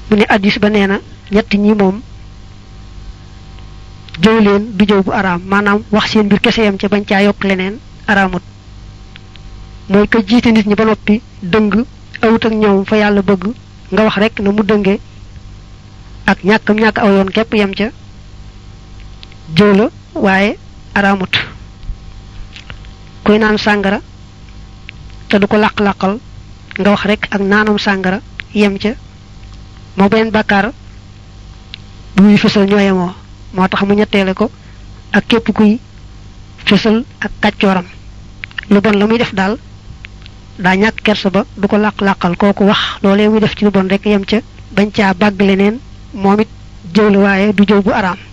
mu ne addis ba nee na ñett ñi moom jëw leen du jëw bu araam maanaam wax seen mbir kese yam ca bañ caa yokk leneen araamut mooy ko jiite nit ñi ba noppi dëng awut ak ñoom fa yàlla bëgg nga wax rek na mu dënge ak ñàkkam ñàkk aw yoon képp yam ca jëw la waaye araamut kuy naan sàngara te du ko làq-làqal nga wax rek ak naanam sàngara yem ca moo benn bàkkaar bu muy fësal ñooyemoo moo tax mu ñetteele ko ak képp kuy fësal ak kàccooram lu bon la muy def daal daa ñàkk kersa ba du ko làq-làqal kooku wax loolee muy def ci lu bon rek yem ca bañ caa bàgg leneen moom it jëw la waaye du jëw bu araam